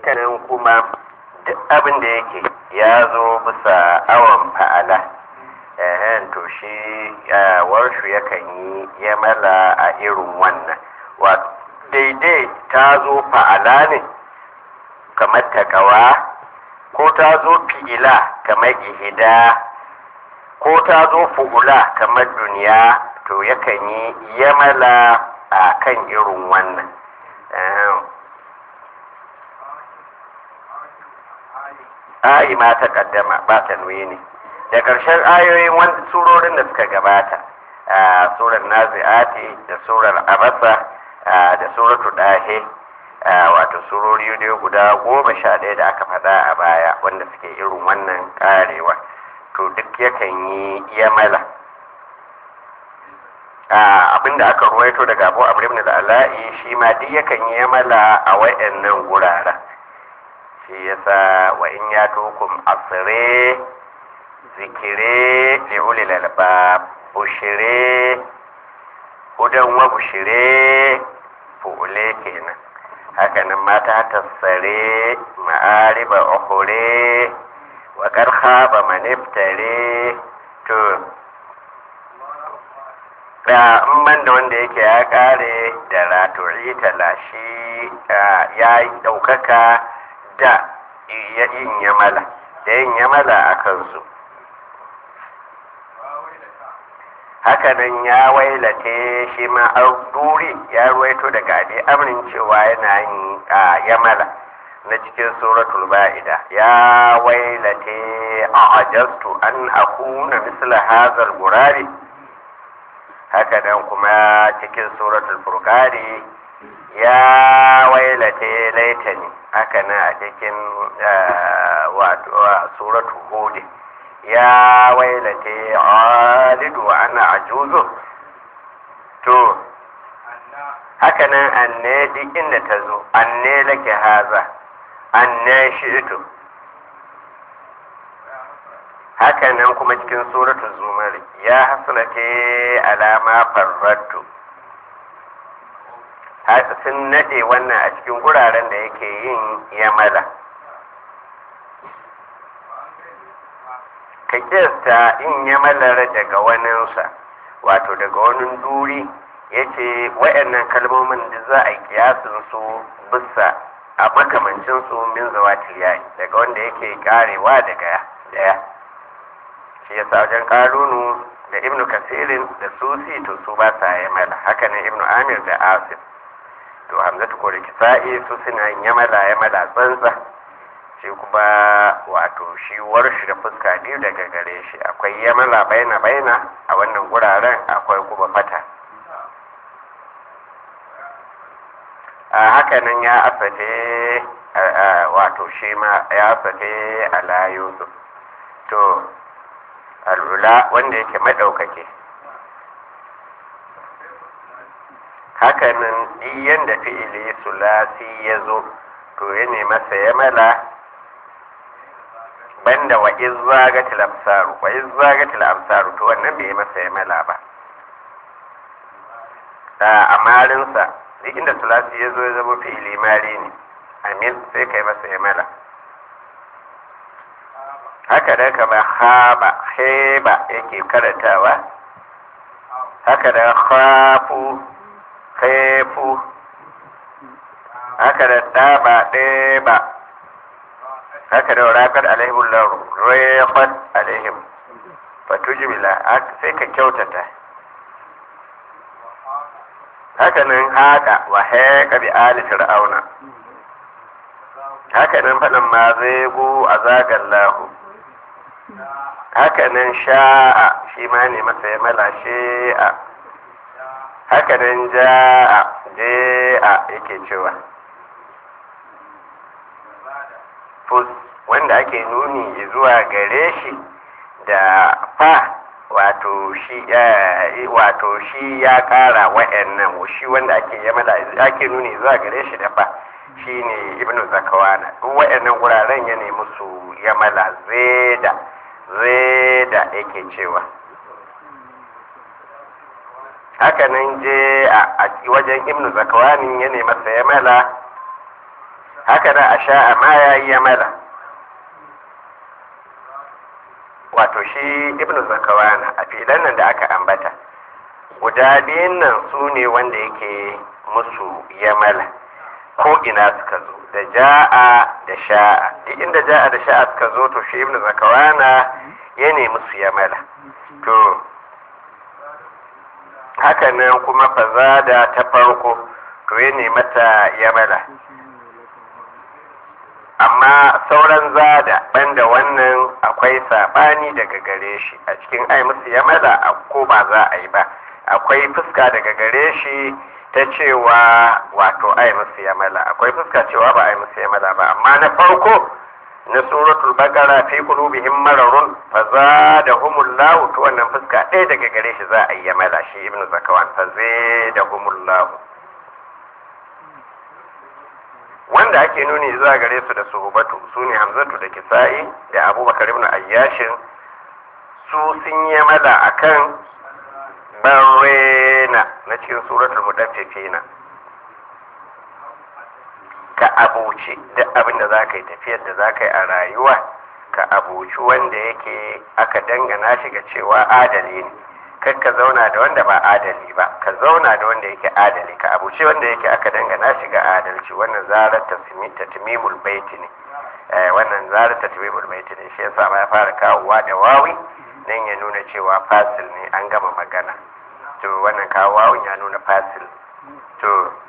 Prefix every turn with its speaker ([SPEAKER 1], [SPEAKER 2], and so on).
[SPEAKER 1] kanan kuma duk abin da yake ya zo bisa awon fa'ala ehen to shi warshu yakan yi yamala a irin wannan wato daidai ta zo fa'ala ne kamar takawa ko ta zo fi'ila kamar ihida ko ta zo fu'ula kamar duniya to yakan yi yamala a kan irin wannan ayi ma ta kaddama ba ta ne da ƙarshen ayoyin wanda surorin da suka gabata a surar nazi'ati da surar abasa da suratu dahe wato surori ne guda goma sha ɗaya da aka faɗa a baya wanda suke irin wannan ƙarewa to duk yakan yi yamala abinda aka ruwaito daga abu abu ibn al'ala'i shi ma duk yakan yi yamala a wayannan guraren shi yasa wa in ya tukum asire zikire li ulil albab bushire hudan wa bushire fu'ule kenan hakanan mata tassare ma'ariba uhure wa karha ba maniftare to da in ban da wanda yake ya kare da raturi talashi ya yi ɗaukaka da yin yamala da yin yamala a kansu hakanan ya wailate shi ma duri ya ruwaito daga abi amrin cewa yana yin yamala na cikin suratul ba'ida ya wailate a ajastu an akuna misla hazal gurari hakanan kuma cikin suratul furqani ya wailate laitani hakanan a cikin wato suratul hud ya wailate alidu ana ajuzu to hakanan anne duk inda ta zo anne lake haza anne shi'tu hakanan kuma cikin suratul zumar ya hasalate alama farrattu sun nade wannan a cikin guraren da yake yin yamala ka kista in yamalar daga waninsa wato daga wani duri ya ce wa'annan kalmomin da za a yi kiyasin su bisa a makamancin su min zawatil yayi daga wanda yake karewa daga daya shi yasa wajen kalunu da ibnu kasirin da susi to su ba sa yamala haka ne ibnu amir da asif to hamzatu ko da kisa'i su suna yamala yamala tsantsa shi kuma wato shi warshi da fuska biyu daga gare shi akwai yamala baina baina a wannan guraren akwai kuma fata a hakanan ya asate wato shi ma ya asate ala yusuf to al'ula wanda yake maɗaukake hakanan diyan da fi'ili sulasi ya zo to ya masa ya mala banda wa izzagatil absaru wa izzagatil absaru to wannan bai masa ya mala ba a marinsa duk inda sulasi ya zo ya zama fi'ili mari ne amin sai kai masa ya mala haka da kama haba heba yake karantawa haka da khafu khaifu haka da daba ɗeba haka da raƙar alaihim lauru rayqat alaihim fatujmila sai ka kyautata haka nan haka wa haqa bi ali fir'auna haka nan faɗin ma zai gu a zagallahu haka nan sha'a shi ma ne masa ya mala shi'a haka nan ja'a ja'a yake cewa fus wanda ake nuni zuwa gare shi da fa wato shi wato shi ya kara wa'annan shi wanda ake yamala ake nuni zuwa gare shi da fa shine ibnu zakawana duk wa'annan wuraren ya nemi su yamala zeda zeda yake cewa haka nan je a wajen ibnu zakawani ya nemi sa yamala haka da a sha'a ma ya yi yamala wato shi ibnu zakawana a filan nan da aka ambata guda biyun nan su ne wanda yake musu yamala ko ina suka zo da ja'a da sha'a duk inda ja'a da sha'a suka zo to shi ibnu zakawana ya ne musu yamala to haka nan kuma fazada ta farko to ya ne mata yamala amma sauran zada banda wannan akwai sabani daga gare shi a cikin ai musu yamala a ko ba za a yi ba akwai fuska daga gare shi ta cewa wato ai musu yamala akwai fuska cewa ba ai musu yamala ba amma na farko na suratul baqara fi qulubihim mararun fa zadahumullahu to wannan fuska ɗaya daga gare shi za a yi yamala shi ibnu zakawan fa zadahumullahu wanda ake nuni zuwa gare su da suhubatu su ne hamzatu da kisa'i da abubakar ibn ayyashin su sun yi mala akan barrena na cikin suratul mudaffifina ka abuci duk abin da za ka yi tafiyar da za ka yi a rayuwa ka abuci wanda yake aka dangana shi ga cewa adali ne kar ka zauna da wanda ba adali ba ka zauna da wanda yake adali ka abuce wanda yake aka dangana shi ga adalci wannan zarar tatmimul baiti ne wannan zarar tatmimul baiti ne shi yasa ma ya fara kawowa da wawi dan ya nuna cewa fasil ne an gama magana to wannan kawo wawun ya nuna fasil to